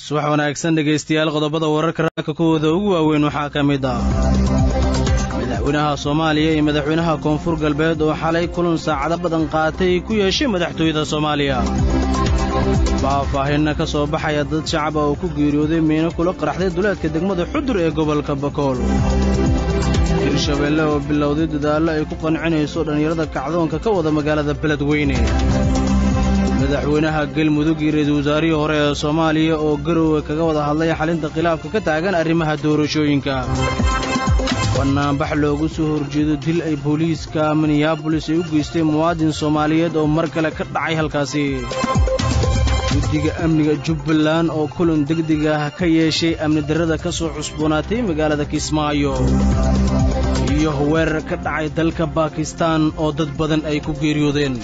subax wanaagsan dhegaystayaal qodobada wararka raaka kuwooda ugu waaweyn waxaa ka mid ah madaxweynaha soomaaliya iyo madaxweynaha koonfur galbeed oo xalay kulan saacado badan qaatay ku yeeshay madaxtooyada soomaaliya faahfaahinna ka soo baxaya dad shacab ah oo ku geeriyooday miino kula qaraxday duleedka degmada xudur ee gobolka bakool hirshabeelle oo bilowday dadaallo ay ku qancinayso dhallinyarada kacdoonka ka wada magaalada beledweyne madaxweynaha galmudug iyo ra-iisul wasaarihii hore ee soomaaliya oo garowe kaga wada hadlay xalinta khilaafka ka taagan arrimaha doorashooyinka bannaanbax loogu soo horjeedo dil ay booliiska minneabolis ay u geystay muwaadin soomaaliyeed oo mar kale ka dhacay halkaasi guddiga amniga jubbaland oo kulan degdeg ah ka yeeshay amni darrada ka soo cusboonaatay magaalada kismaayo iyo weerar ka dhacay dalka baakistaan oo dad badan ay ku geeriyoodeen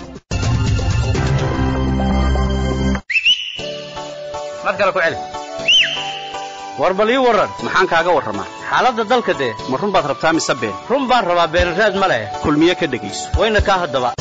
war bal ii warran maxaan kaaga warramaa xaaladda dalka dee ma run baad rabtaa mise been run baan rabaa beenraad ma leh kulmiye ka dhegayso wayna kaa haddaba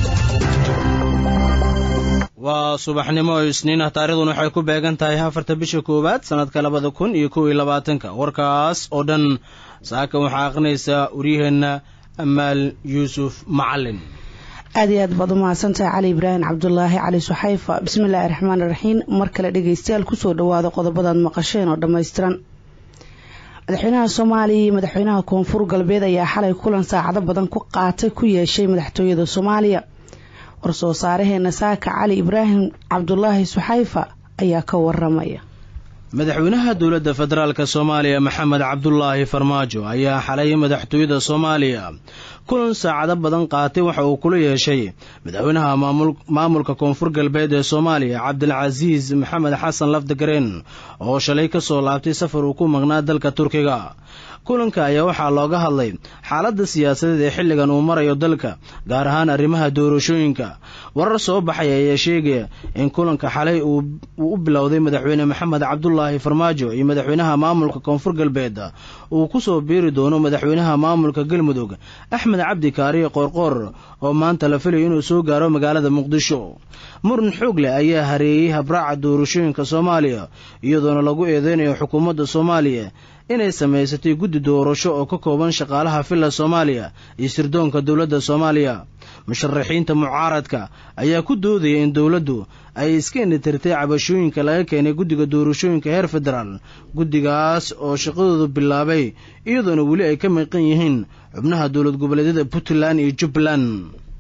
waa subaxnimo oo isniin ah taarikhdan waxay ku beegan tahay afarta bisha koowaad sannadka labada kun iyo kow iyo labaatanka warkaas oo dhan saaka waxaa aqrinaysaa waryaheenna amaal yuusuf macalin aad iyo aad baad umahadsantahay cali ibraahim cabdulaahi cali suxayfa bismillaahi raxmaan iraxiim mar kale dhegaystayaal kusoo dhawaada qodobadaad maqasheen oo dhammaystiran madaxweynaha soomaaliya iyo madaxweynaha koonfur galbeed ayaa xalay kulan saacado badan ku qaatay ku yeeshay madaxtooyada soomaaliya war-soo saaraheena saaka cali ibraahim cabdulaahi suxayfa ayaa ka waramaya madaxweynaha dowladda federaalk soomaaliya maxamed cabdulaahi farmaajo ayaa xalay madaxtooyada soomaaliya kulan saacado badan qaatay waxa uu kula yeeshay madaxweynaha maamulka koonfur galbeed ee soomaaliya cabdilcasiis maxamed xasan lafdagareen oo shalay ka soo laabtay safar uu ku maqnaa dalka turkiga kulanka ayaa waxaa looga hadlay xaaladda siyaasadeed ee xilligan uu marayo dalka gaar ahaan arrimaha doorashooyinka warar soo baxaya ayaa sheegaya in kulanka xalay uu u bilowday madaxweyne maxamed cabdulaahi farmaajo iyo madaxweynaha maamulka koonfur galbeed uu ku soo biiri doono madaxweynaha maamulka galmudug axmed cabdi kaariye qoorqoor oo maanta la filayo inuu soo gaaro magaalada muqdisho muran xoog leh ayaa hareeyey habraaca doorashooyinka soomaaliya iyadoona lagu eedeynayo xukuumadda soomaaliya inay samaysatay guddi doorasho oo ka kooban shaqaalaha villa soomaaliya iyo sirdoonka dowladda soomaaliya musharaxiinta mucaaradka ayaa ku doodaya in dowladdu ay iska indhitirtay cabashooyinka laga keenay guddiga doorashooyinka heer federaal guddigaas oo shaqadoodu bilaabay iyadoona weli ay ka maqan yihiin xubnaha dowlad goboleedyada puntland iyo jubbaland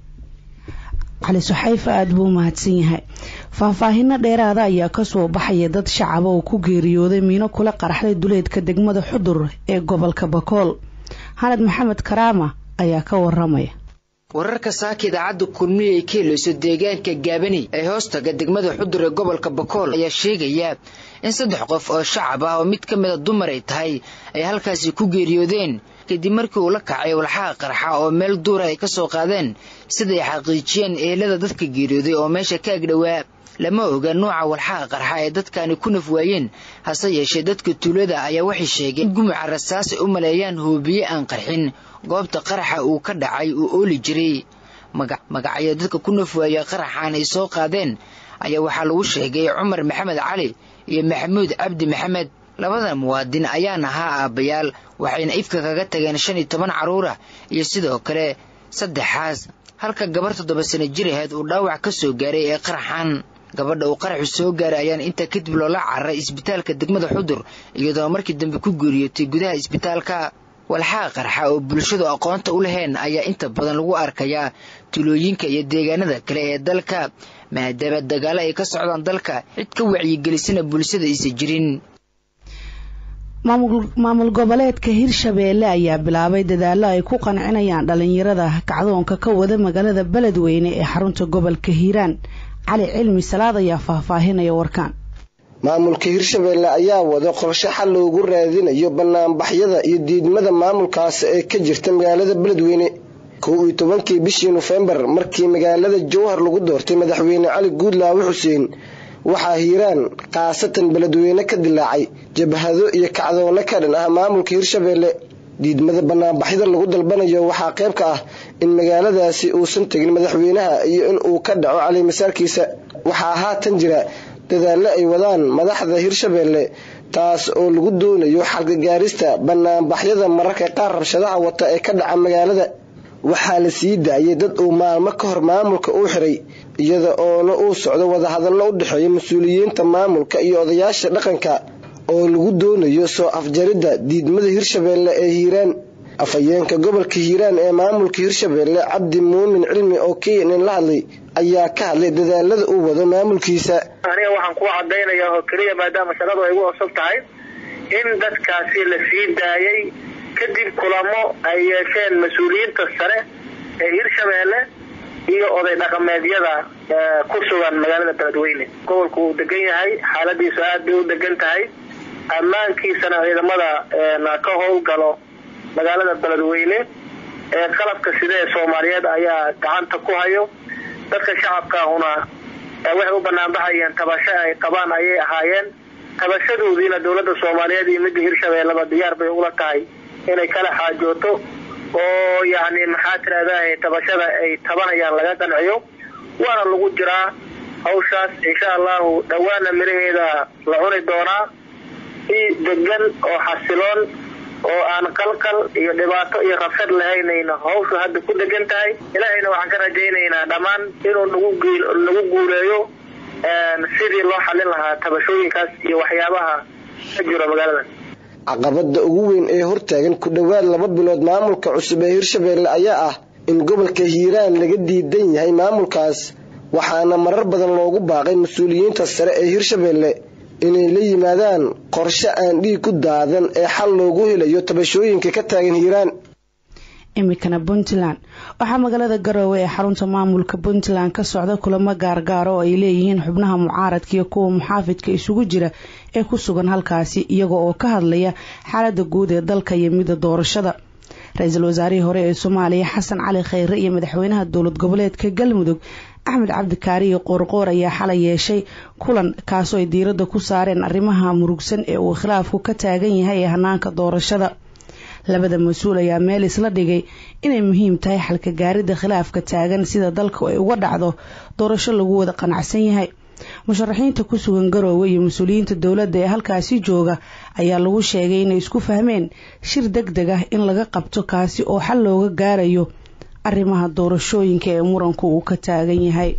cali suxayfa aada buu mahadsan yahay faahfaahino dheeraada ayaa kasoo baxaya dad shacaba oo ku geeriyooday miino kula qaraxday duleedka degmada xudur ee gobolka bakool xanad maxamed karaama ayaa ka waramaya wararka saaka idaacadda kulmiye ay ka helayso deegaanka gaabani ee hoostaga degmada xudur ee gobolka bakool ayaa sheegaya in saddex qof oo shacab ah oo mid ka mida dumar ay tahay ay halkaasi ku geeriyoodeen kadib markii uu la kacay walxaha qarxa oo meel duura ay ka soo qaadeen siday xaqiijiyeen ehelada dadka geeriyooday oo meesha ka agdhowaa lama oga nuuca walxaha qarxa ee dadkani ku naf waayeen hase yeeshee dadka tuulada ayaa waxay sheegeen in gumuca rasaas ay u maleeyaan hoobiye aan qarxin goobta qaraxa uu ka dhacay uu ooli jiray magacyo dadka ku naf waaya qaraxaan ay soo qaadeen ayaa waxaa lagu sheegay cumar maxamed cali iyo maxamuud cabdi maxamed labada muwaadin ayaan ahaa aabbayaal waxayna ifka kaga tageen shan iyo toban carruurah iyo sidoo kale saddexaas halka gabar toddoba sana jir aheed uu dhaawac ka soo gaaray ee qaraxan gabadha uu qaraxu soo gaaray ayaan intaa kadib loola cararay isbitaalka degmada xudur iyadoo markii dambe ku geeriyootay gudaha isbitaalka walxaha qarxa oo bulshadu aqoonta u laheen ayaa inta badan lagu arkayaa tulooyinka iyo deegaanada kale ee dalka maadaama dagaalo ay ka socdaan dalka cid ka wacyigelisana bulshada aysa jirin maamul goboleedka hirshabeelle ayaa bilaabay dadaalo ay ku qancinayaan dhalinyarada kacdoonka ka wada magaalada beledweyne ee xarunta gobolka hiiraan cali cilmi salaad ayaa faahfaahinaya warkaan maamulka hirshabeelle ayaa wada qorshe xal loogu raadinayo banaanbaxyada iyo diidmada maamulkaas ee ka jirta magaalada beledweyne kow iyo tobankii bishii nofembar markii magaalada jowhar lagu doortay madaxweyne cali guudlaawe xuseen waxaa hiiraan khaasatan beledweyne ka dilaacay jabhado iyo kacdoonno ka dhan ah maamulka hirshabeelle diidmada banaanbaxyada lagu dalbanayo waxaa qayb ka ah in magaaladaasi uusan tegin madaxweynaha iyo in uu ka dhaco calimasaarkiisa waxaa haatan jira dadaallo ay wadaan madaxda hirshabeelle taas oo lagu doonayo xalkagaarista banaanbaxyada mararka qaar rabshadaha wata ee ka dhaca magaalada waxaa la sii daayay dad uu maalmo ka hor maamulka uu xiray iyada oona uu socdo wadahadallo u dhexeeya mas-uuliyiinta maamulka iyo odayaasha dhaqanka oo lagu doonayo soo afjaridda diidmada hirshabeelle ee hiiraan afhayeenka gobolka hiiraan ee maamulka hirshabeelle cabdi muumin cilmi oo keenan la hadlay ayaa ka hadlay dadaalada uu wado maamulkiisa aniga waxaan ku cadaynayaa oo keliya maadaama shaqadu ay gu cusub tahay in dadkaasi la sii daayay kadib kulamo ay yeesheen mas-uuliyiinta sare ee hirshabeelle iyo oday dhaqameedyada ku sugan magaalada beledweyne gobolku uu degan yahay xaaladiisu aad bay u degan tahay ammaankiisana ciidamada ka howlgalo magaalada beledweyne ee qalabka sida ee soomaaliyeed ayaa gacanta ku hayo dadka shacabkaahuna waxay u banaanbaxayeen tabasho ay qabaan ayay ahaayeen tabashadoodiina dowladda soomaaliyeed iyo midda hirshabeelleba diyaar bay ula tahay inay kala xaajooto oo yacni maxaa tirahdahay tabashada ay tabanayaan laga qanciyo waana lagu jiraa hawshaas insha allahu dhowaana miraheeda la cuni doonaa si degan oo xasiloon oo aan qalqal iyo dhibaato iyo rabshad lahaynayna hawshu hadda ku degan tahay ilaahayna waxaan ka rajaynaynaa dhammaan inuu nagu nagu guuleeyo sidii loo xallin lahaa tabashooyinkaas iyo waxyaabaha ka jiro magaalada caqabada ugu weyn ee hortaagan ku dhowaad laba bilood maamulka cusub ee hirshabeelle ayaa ah in gobolka hiiraan laga diidan yahay maamulkaas waxaana marar badan loogu baaqay mas-uuliyiinta sare ee hirshabeelle inay la yimaadaan qorshe aan dhiig ku daadan ee xal loogu helayo tabashooyinka ka taagan hiiraan imikana puntland waxaa magaalada garoowe ee xarunta maamulka puntland ka socda kulamo gaargaara oo ay leeyihiin xubnaha mucaaradka iyo kuwa muxaafidka isugu jira ee ku sugan halkaasi iyaga oo ka hadlaya xaalada guud ee dalka iyo midda doorashada ra-iisul wasaarihii hore ee soomaaliya xasan cali khayre iyo madaxweynaha dowlad goboleedka galmudug axmed cabdikaari iyo qoorqoor ayaa xalay yeeshay kulan kaasoo ay diiradda ku saareen arrimaha murugsan ee uu khilaafku ka taagan yahay ee hanaanka doorashada labada mas-uul ayaa meel isla dhigay inay muhiim tahay xalka gaaridda khilaafka taagan sida dalku ay uga dhacdo doorasho lagu wada qanacsan yahay musharaxiinta ku sugan garoowe iyo mas-uuliyiinta dowladda ee halkaasi jooga ayaa lagu sheegay inay isku fahmeen shir deg deg ah in laga qabto kaasi oo xal looga gaarayo arrimaha doorashooyinka ee muranku uu ka taagan yahay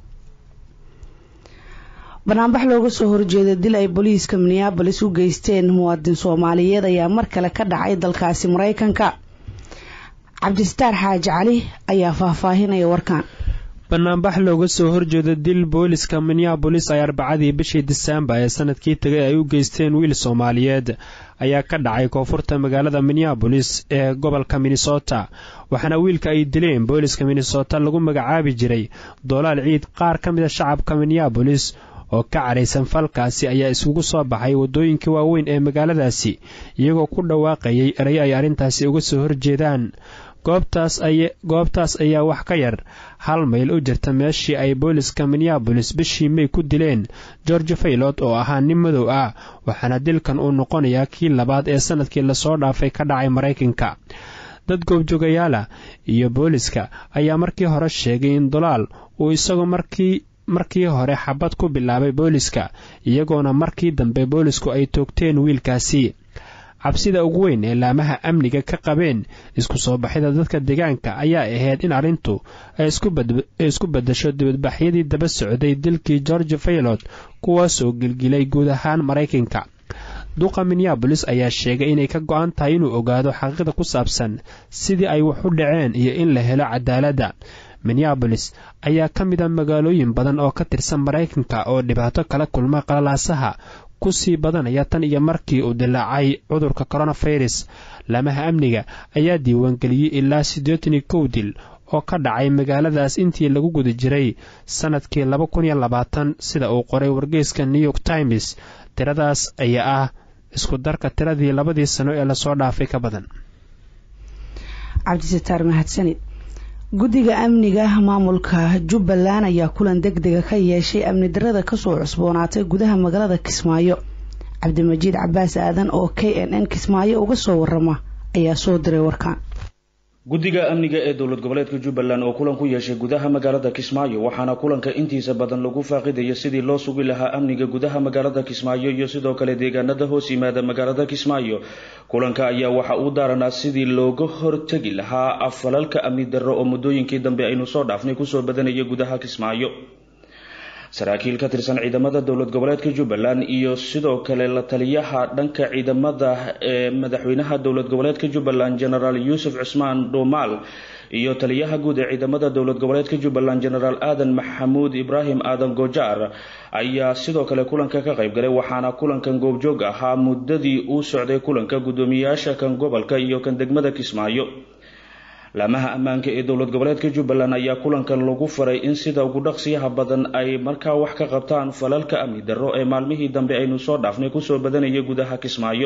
banaanbax looga soo horjeeda dil ay booliiska minneabolis u geysteen muwaadin soomaaliyeed ayaa mar kale ka dhacay dalkaasi maraykanka cabdistaar xaaji cali ayaa faahfaahinaya warkaan banaanbax looga soo horjeeda dil booliska minneabolis ay arbacadii bishii disembar ee sanadkii tegay ay u geysteen wiil soomaaliyeed ayaa ka dhacay koonfurta magaalada minneabolis ee gobolka minnesota waxaana wiilka ay dileen booliska minnesota lagu magacaabi jiray doolaal ciid qaar ka mid a shacabka minneabolis oo ka caraysan falkaasi ayaa isugu soo baxay waddooyinka waaweyn ee magaaladaasi iyagoo ku dhawaaqayay eray ay arrintaasi uga soo horjeedaan goobtaas ayaa wax ka yar hal mayl u jirta meeshii ay booliska minneabolis bishii may ku dileen george faylot oo ahaa nin madow ah waxaana dilkan uu noqonayaa kii labaad ee sanadkii lasoo dhaafay ka dhacay maraykanka dad goobjoogayaala iyo booliska ayaa markii hore sheegay in dolaal uu isagu markii markii hore xabad ku bilaabay booliska iyagoona markii dambe boolisku ay toogteen wiilkaasi cabsida ugu weyn ee laamaha amniga ka qabeen isku soo baxida dadka deegaanka ayaa ahayd in arrintu ay isku beddesho dibadbaxyadii daba socday dilkii george faylot kuwaasoo gilgilay guud ahaan maraykanka duqa minneabolis ayaa sheegay inay ka go-an tahay inuu ogaado xaqiiqda ku saabsan sidii ay wax u dhaceen iyo in la helo cadaaladda minneabolis ayaa ka mid a magaalooyin badan oo ka tirsan maraykanka oo dhibaato kala kulma qalalaasaha kusii badanaya tan iyo markii uu dilaacay cudurka coronafirus laamaha amniga ayaa diiwaangeliyey ilaa siddeetan iyo kow dil oo ka dhacay magaaladaas intii lagu guda jiray sannadkii laba kun iyo labaatan sida uu qoray wargeyska new york times tiradaas ayaa ah isku darka tiradii labadii sano ee lasoo dhaafay ka badan cabdisataar mahadsanid guddiga amniga maamulka jubbaland ayaa kulan deg dega ka yeeshay amni darada kasoo cusboonaatay gudaha magaalada kismaayo cabdimajiid cabaas aadan oo k n n kismaayo uga soo warama ayaa soo diray warkaan guddiga amniga ee dowlad goboleedka jubbaland oo kulan ku yeeshay gudaha magaalada kismaayo waxaana kulanka intiisa badan lagu faaqidaya sidii loo sugi lahaa amniga gudaha magaalada kismaayo iyo sidoo kale deegaanada hoos yimaada magaalada kismaayo kulanka ayaa waxa uu daaranaa sidii looga hortegi lahaa afalalka amni darro oo muddooyinkii dambe aynu soo dhaafnay kusoo badanaya gudaha kismaayo saraakiil ka tirsan ciidamada dowlad goboleedka jubbaland iyo sidoo kale la taliyaha dhanka ciidamada ee madaxweynaha dowlad goboleedka jubbaland genaraal yuusuf cusmaan dhuumaal iyo taliyaha guud ee ciidamada dowlad goboleedka jubbaland genaraal aadan maxamuud ibraahim aadan gojaar ayaa sidoo kale kulanka ka qayb galay waxaana kulankan goobjoog ahaa muddadii uu socday kulanka guddoomiyayaasha kan gobolka iyo kan degmada kismaayo laamaha ammaanka ee dowlad goboleedka jubbaland ayaa kulankan lagu faray in sida ugu dhaqsiyaha badan ay markaa wax ka qabtaan falalka amni darro ee maalmihii dambe aynu soo dhaafnay kusoo badanaya gudaha kismaayo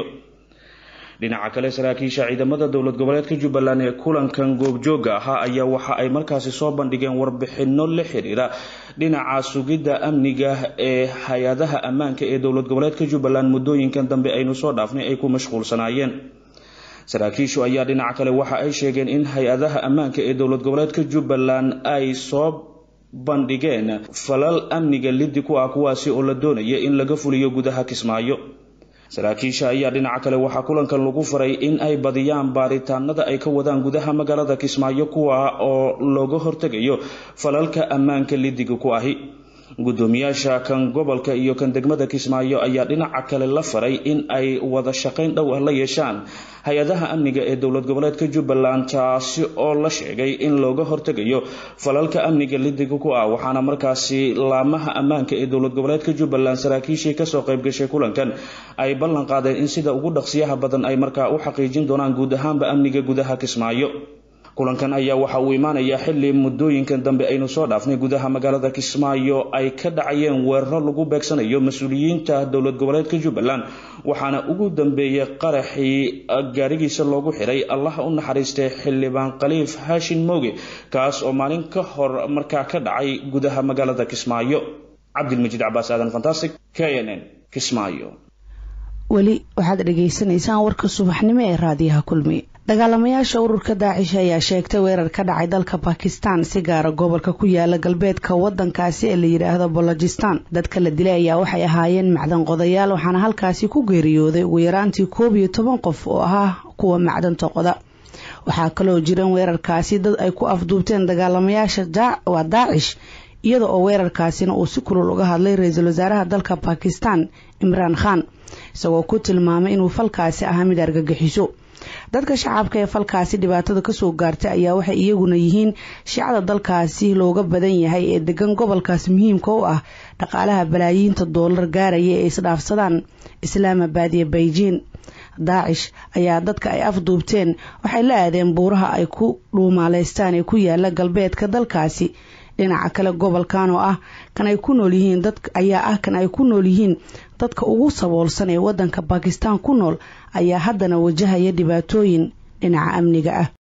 dhinaca kale saraakiisha ciidamada dowlad goboleedka jubbaland ee kulankan goobjooga ahaa ayaa waxa ay markaasi soo bandhigeen warbixino la xiriira dhinaca sugidda amniga ee hay-adaha ammaanka ee dowlad goboleedka jubbaland muddooyinkan dambe aynu soo dhaafnay ay ku mashquulsanaayeen saraakiishu ayaa dhinaca kale waxa ay sheegeen in hay-adaha ammaanka ee dowlad goboleedka jubbaland ay soo bandhigeen falal amniga liddi ku ah kuwaasi oo la doonaya in laga fuliyo gudaha kismaayo saraakiisha ayaa dhinaca kale waxaa kulankan lagu faray in ay badiyaan baaritaanada ay ka wadaan gudaha magaalada kismaayo kuwa oo looga hortegayo falalka ammaanka liddiga ku ahi guddoomiyaasha kan gobolka iyo kan degmada kismaayo ayaa dhinaca kale la faray in ay wada shaqayn dhow ah la yeeshaan hay-adaha amniga ee dowlad goboleedka jubbaland taasi oo la sheegay in looga hortegayo falalka amniga lidiga ku ah waxaana markaasi laamaha ammaanka ee dowlad goboleedka jubbaland saraakiishii kasoo qayb gashay kulankan ay ballan qaadeen in sida ugu dhaqsiyaha badan ay markaa u xaqiijin doonaan guud ahaanba amniga gudaha kismaayo kulankan ayaa waxa uu imaanayaa xili muddooyinkan dambe aynu soo dhaafnay gudaha magaalada kismaayo ay ka dhacayeen weeraro lagu beegsanayo mas-uuliyiinta dowlad goboleedka jubbaland waxaana ugu dambeeyey qaraxii gaarigiisa loogu xiray allaha u naxariistay xildhibaan khaliif haashin mooge kaas oo maalin ka hor markaa ka dhacay gudaha magaalada kismaayo cabdilmajiid cabaas aadan fantastic k n n kismaayo weli waxaad dhagaysanaysaan warka subaxnimo ee raadiyaha kulmi dagaalamayaasha ururka daacish ayaa sheegtay weerar ka dhacay dalka bakistan si gaara gobolka ku yaala galbeedka wadankaasi ee la yidhaahdo bolojistan dadka la dilay ayaa waxay ahaayeen macdan qodayaal waxaana halkaasi ku geeriyooday ugu yaraantii koob iyo toban qof oo ahaa kuwa macdanta qoda waxaa kaloo jiran weerarkaasi dad ay ku afduubteen dagaalamayaasha waa daacish iyada oo weerarkaasina uu si kulul uga hadlay ra-iisul wasaaraha dalka bakistan imraan khan isagoo ku tilmaamay inuu falkaasi ahaa mid argagixiso dadka shacabka ee falkaasi dhibaatada kasoo gaartay ayaa waxay iyaguna yihiin shiicada dalkaasi looga badan yahay ee degan gobolkaas muhiimka u ah dhaqaalaha balaayiinta doolar gaaraya ee isdhaafsadaan islaamabad iyo beijing daacish ayaa dadka ay afduubteen waxay la aadeen buuraha ay ku dhuumaaleystaan ee ku yaala galbeedka dalkaasi dhinaca kale gobolkan oo ah kan ay ku nool yihiin dad ayaa ah kan ay ku nool yihiin dadka ugu saboolsan ee wadanka bakistan ku nool ayaa haddana wajahaya dhibaatooyin dhinaca amniga ah